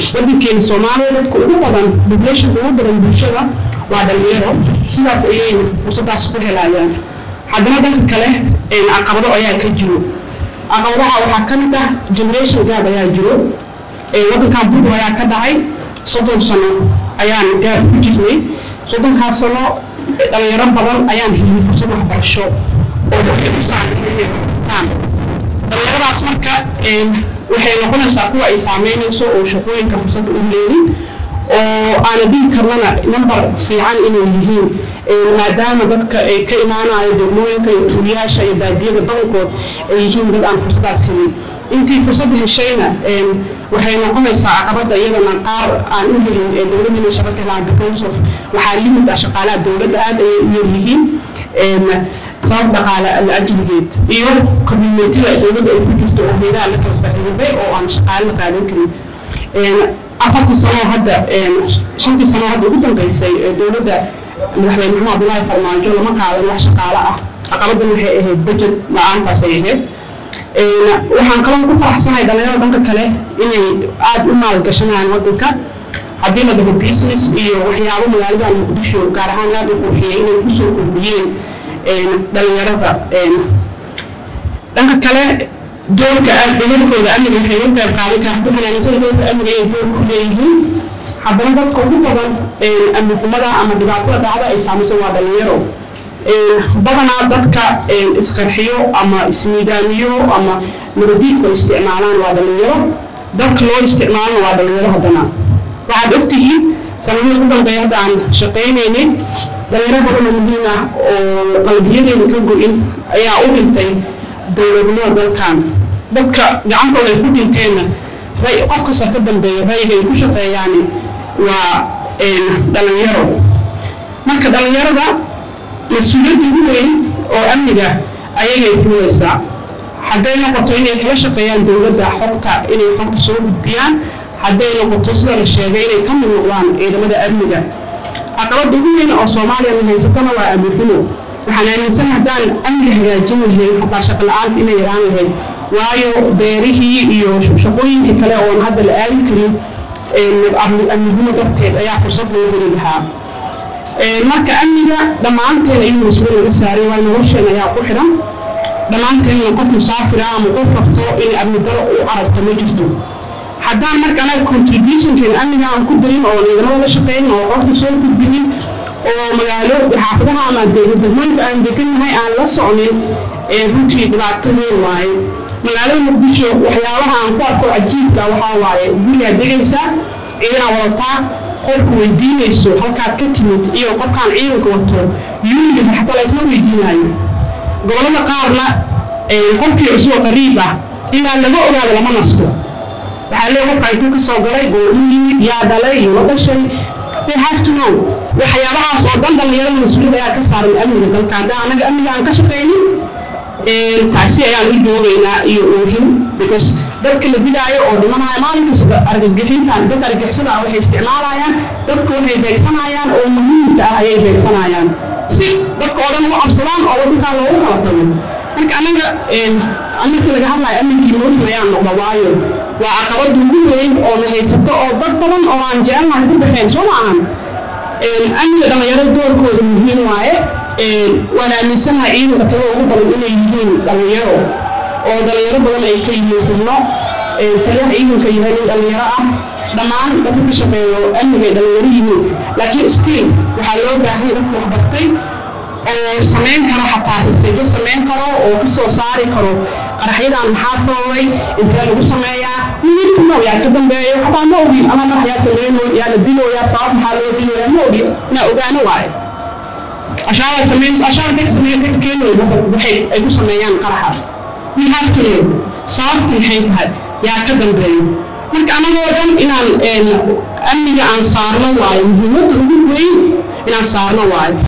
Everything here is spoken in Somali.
wadankeena soomaaliya dadka ugu badan populationka ugu badan bulshada waa dhalinyaro sidaas ayay fursadaas ku helayaan haddana dhanka kale caqabado ayaa ka jiro caqabadaha waxaa ka mid ah generation gaab ayaa jiro wadankan burbur ayaa ka dhacay soddon sano ayaan gaab ku jirnay soddonkaas sano dhalinyaro badan ayaan helin fursad waxbarasho oo waxay u saameeyaan dhalinyaradaas marka waxay noqonaysaa kuwa ay saameynayso oo shaqooyinka fursadda u leelin oo aana dhihi karnana number fiican inay yihiin maadaama dadka ay ka imaanayo degmooyinka iyo tuuliyaasha iyo baadiyada badankood ay yihiin dad aan fursadaas helin intii fursadda heshayna waxay noqonaysaa caqabada iyadana qaar aan u helin ee dowladda shaqo ka helaan because of waxaa limid ah shaqaalaha dowladda aad ayay u yaryihiin sabab dhaqaale la-ajligeed iyo communitida dowladda ay ku jirto oo meelaha la kala saxiibay oo aan shaqaale la qaadan karin afartii sano hadda shantii sano hadda ugu dambeysay ee dowladda madaxweyne maxamed abdullaahi farmaajo lama qaadan wax shaqaale ah caqabadan waxay ahayd budget la-aantaas ay ahayd waxaan kaloo ku faraxsanahay dhalinyarada dhanka kale inay aada u maalgashanayaan wadanka haddii la dhaho business iyo waxyaabo magaaladan muqdisho gaar ahaan aada u qurxiyay inay kusoo kordhiyeen dhalinyarada dhanka kale doorka dhigarkooda amniga waxay u qayb qaadan karaan ku xanaaninsada doorka amniga ay door ku leeyihiin haddana dadka ugu badan amni xumada ama dhibaatada dhacda ay saamayso waa dhalinyaro badanaa dadka isqarxiyo ama ismiidaamiyo ama nabadiidku isticmaalaan waa dhalinyaro dadka loo isticmaalana waa dhalinyaro haddana waxaad ogtihiin sanadihii ugu dambeeya hadda aan shaqaynaynay dhalinyaro badan oo muhiim ah oo qalbiyadeena ka go-in ayaa u dhintay dowladnimada dalkan dadka gacantooda ay ku dhinteenna qof kasta ka dambeeya rayga ay ku shaqeeyaani waa dhalinyaro marka dhalinyarada mas-uuliyadda ugu weyn oo amniga ayagay fulaysaa hadday noqoto inay kala shaqeeyaan dowladda xogta inay xogta soo gudbiyaan hadday noqoto sida la sheegay inay ka mid noqdaan ciidamada amniga caqabada ugu weyn oo soomaaliya na haysatana waa amni xumo waxaan aaminsan haddaan amni hagaajin lahayn xataa shaqo la-aanta inay yaraan lahayd waayo beerihii iyo shaqooyinkii kale oon hadda la aadi karin amni xumo darteed ayaa fursad loo heli lahaa marka amniga dhammaanteen ayuu mas-uul laga saaray waa nolosheen ayaa ku xidhan dhammaanteenna qof musaafira ama qof rabto in amni daro u carabto ma jirto haddaan marka anaga contributionkeena amniga aan ku darin oo ciidamada la shaqeyn oo qofka soo gudbinin oo magaalo xaafadaha ama degmooyinka aan degannahay aan la socnin runtii dhibaatadeen waaye magaalada muqdisho waxyaabaha aan ku arko cajiibka waxaa waaye gurigaa degaysa ciidanaa wadataa qofku weydiinayso halkaad ka timid iyo qofkaan ciidanka wato yuuliga xataa laysma weydiinayo gobolada qaarna qofkii cusub qariib ah ilaa laga ogaado lama nasto waxaa leeya qofka intuu ka soo galay goormu yimid yaa dhalay iyo la dhashay they have to know waxyaabahaas oo dhan dhalinyarada mas-uuliyad ayaa ka saaran amniga dalka haddaan anaga amniga aan ka shaqaynin taasi ayaan u joogaynaa iyo oohin because dadka la dilaayo oo dhimanaya maalin kasta argagixintan dadka argagixisada ah waxay isticmaalayaan dadka waxay beegsanayaan oo muhiimka ah ayay beegsanayaan si dadka oo dhan ugu cabsadaan oo wadankaa loogu kala tago marka anaga markii laga hadlayo amninkii mooshin ayaan noqda waayo waa caqabada ugu weyn oo na haysato oo dad badan oo aan jecelnahay ku baxeen soo maahan amniga dhalinyarada doorkooda muhiim waaye waan aaminsanahay ciidanka tada ugu badan inay yihiin dhalinyaro oo dhalinyaro badan ay ka yihiin xubno taliyaha ciidanka yahay nin dhalinyaro ah dhammaan dadka ka shaqeeyo amnigay dhalinyaro yihiin laakiin stiil waxaa loo baahay dadka waxbartay oo samayn karo xataa riseejo samayn karo oo ka soo saari karo qaraxyadan maxaa sababay intee lagu sameeyaa minidku now yaa ka dambeeyo xataa ma ogin ama madax yaa sameynooy yaa la dilooyaa sabab maxaa loo dilooyaa ma ogin inaa ogaano waaye ashaara sameyn ashaara dadka sameeyo dadka keenooy waxay ay ku sameeyaan qaraxa we have to know sababta maxay tahay yaa ka dambeeyo marka anagoo dhan inaan amniga aan saarno waayo muhiimadda ugu weyn inaan saarno waayo